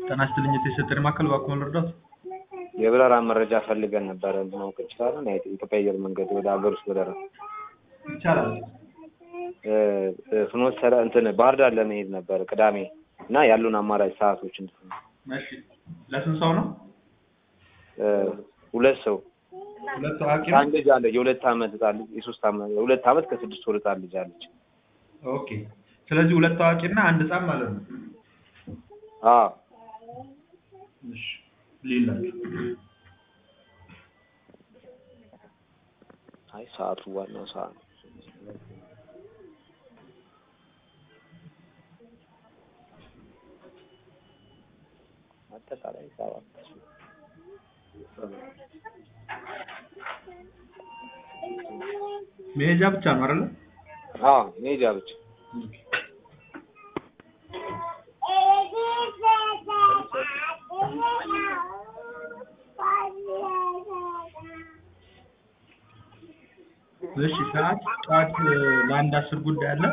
ጤና ይስጥልኝ የተሰጠኝ ማዕከል እባክዎን ልርዳዎት? የበረራ መረጃ ፈልገን ነበረ ማወቅ እንችላለን? የኢትዮጵያ አየር መንገድ ወደ ሀገር ውስጥ በረራ ይቻላል። ፍኖተ ሰላም እንትን ባህር ዳር ለመሄድ ነበር ቅዳሜ እና ያሉን አማራጭ ሰዓቶች እንትን እሺ ለስንት ሰው ነው? ሁለት ሰው ሁለት አዋቂ ነው? አንድ ልጅ አለ የሁለት ዓመት ህጻን ልጅ የሶስት ዓመት የሁለት ዓመት ከስድስት ወር ህጻን ልጅ አለች። ኦኬ ስለዚህ ሁለት አዋቂ እና አንድ ህጻን ማለት ነው። አዎ እሺ ሊላችሁ አይ ሰዓቱ ዋናው ሰዓት ነው። አጠቃላይ ሰባት መሄጃ ብቻ ነው አይደለ? አዎ ሜጃ ብቻ እሺ ሰዓት ጠዋት ለአንድ አስር ጉዳይ አለ።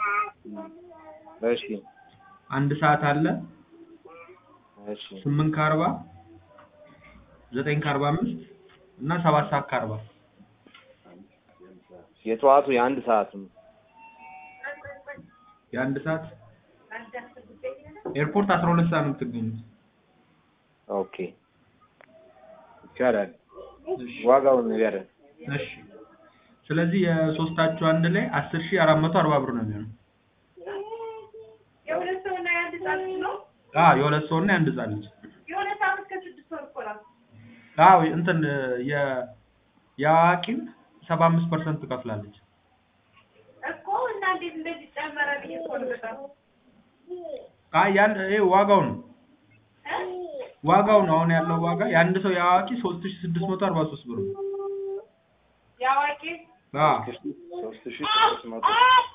እሺ አንድ ሰዓት አለ። እሺ ስምንት ከአርባ ዘጠኝ ከአርባ አምስት እና ሰባት ሰዓት ከአርባ የጠዋቱ የአንድ ሰዓት ነው። የአንድ ሰዓት ኤርፖርት አስራ ሁለት ሰዓት ነው የምትገኙት። ኦኬ ይቻላል። እሺ ዋጋውን ንገረን። እሺ ስለዚህ የሶስታችሁ አንድ ላይ አስር ሺህ አራት መቶ አርባ ብር ነው የሚሆነው። የሁለት ሰው እና የአንድ ህጻን ልጅ ነው። አዎ የሁለት ሰው እና የአንድ ህጻን ልጅ። የሁለት ዓመት ከስድስት ወር እኮ ናት። አዎ እንትን የ የአዋቂም ሰባ አምስት ፐርሰንት ትከፍላለች። እኮ እና እንዴት እንደዚህ ጨመረ ብዬ እኮ ነው በጣም አይ ያን ይሄ ዋጋው ነው እ? ዋጋው ነው አሁን ያለው ዋጋ የአንድ ሰው የአዋቂ ሶስት ሺህ ስድስት መቶ አርባ ሶስት ብር ነው። የአዋቂ አዎ ሶስት ሺህ ስድስት መቶ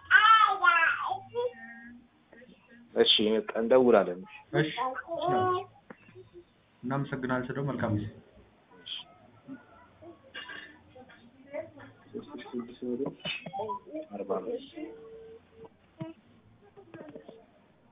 እሺ በቃ እንደውላለን። እሺ እናመሰግናለን። ስለው መልካም ጊዜ ሶስት ሺህ ስድስት መቶ አርባ አምስት